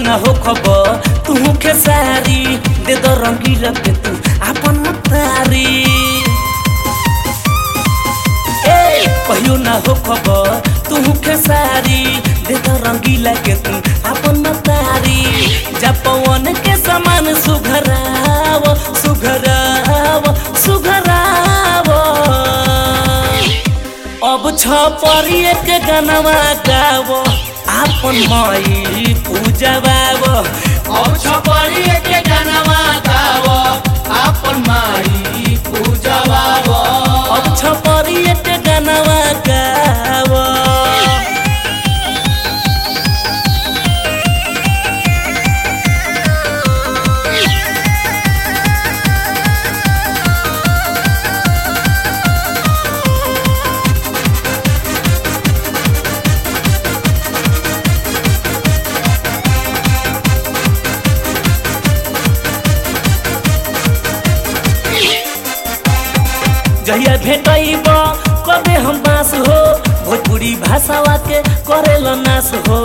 ना हो खबर तू खेसारी दे दो रंगीला के तू अपन तारी ए कहियो ना हो खबर तू खेसारी दे दो रंगीला के तू अपन तारी जपवन के समान सुघराव सुघराव सुघराव अब छ परिए के गनवा गावो आपन माई पूजवाव अब छपरी के गानामा गाव आपन माई पूजवाव अब छ परिए के गनवा गावो जहिया भेटैब कबे हम बास हो भोजपुरी भाषावा के करेल नाश हो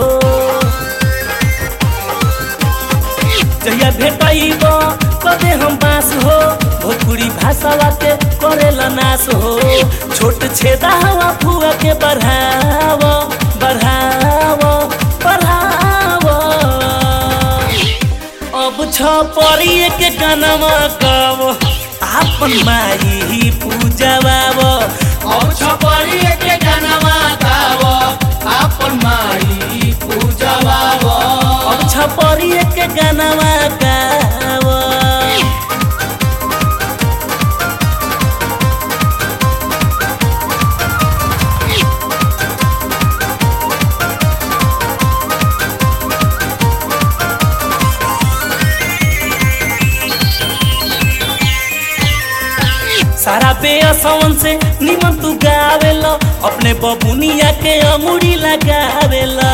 जहिया भेटैब कबे हम बास हो भोजपुरी भाषावा के करेल नाश हो छोट छेदा हवा फुआ के बढ़ाव बढ़ाव बढ़ाव अब छ परिए के गानामा गाव आपन माई पूजवाव अब छपरी के गानामा गाव आपन माई पूजवाव अब छ परिए के गानामा गाव सारा बेअसवन से निमन तू गावेला अपने बबुनिया के अमुड़ी लगावेला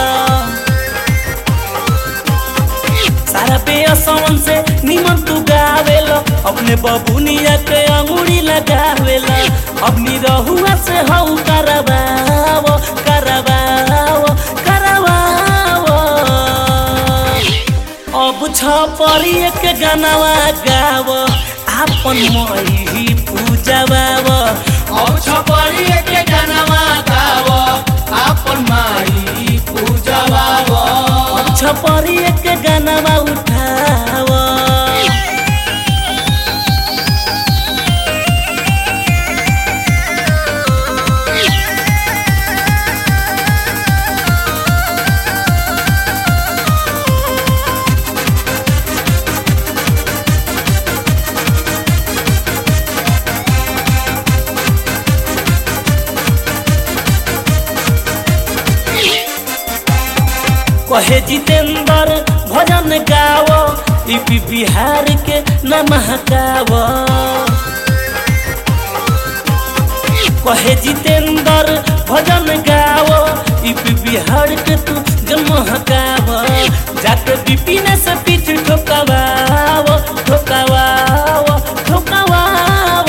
सारा बेअसवन से निमन तू गावेला अपने बबुनिया के अंगूरी लगावेला अपनी रहुआ से हऊ करवाव करवाव करवाव अब छ परिए के गानावा गाव आपन मही पूजवाव अब छपरी के गानामा गाव आपन माई पूजवाव अब छ परिए के गानावा उठाव कहे जितेंद्र भजन गाव यूपी बिहार के न महकाव कहे जितेंद्र भजन गाव यूपी बिहार के तू जन्म हकाव जाके विपिन से पीठ ठोकावाव ठोकावाव ठोकावाव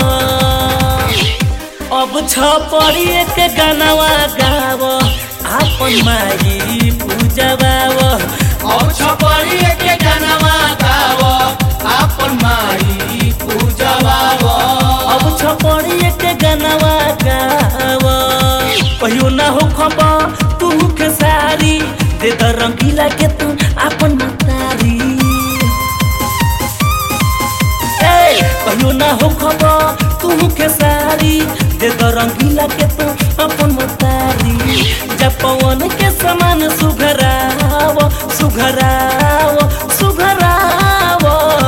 अब छ परिए के गानावा गाव आपन माई पूजवाव अब छपरी के गानामा गाव आपन माई पूजवाव अब छ परिए के गानावा गाव कहियो ना हो खबर तू के सारी दे द रंगीला के तू आपन मतारी ए कहियो ना हो खबर तू के सारी दे द रंगीला के तू अपन मतारी जब पवन के समान सुघराव सुघराव सुघराव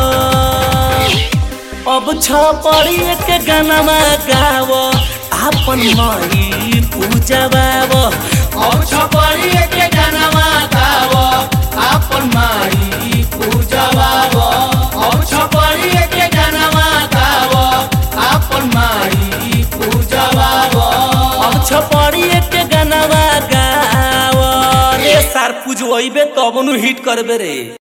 अब छ परिए के गानामा गाव आपन माई पूजवाव अब छपरी के गानामा गाव आपन माई पूजवाव अब छपरी के गानामा गाव आपन माई पूजवाव अब छ परिए के गानामा गाव रे सार पूजवैबे तब नु हिट करबे रे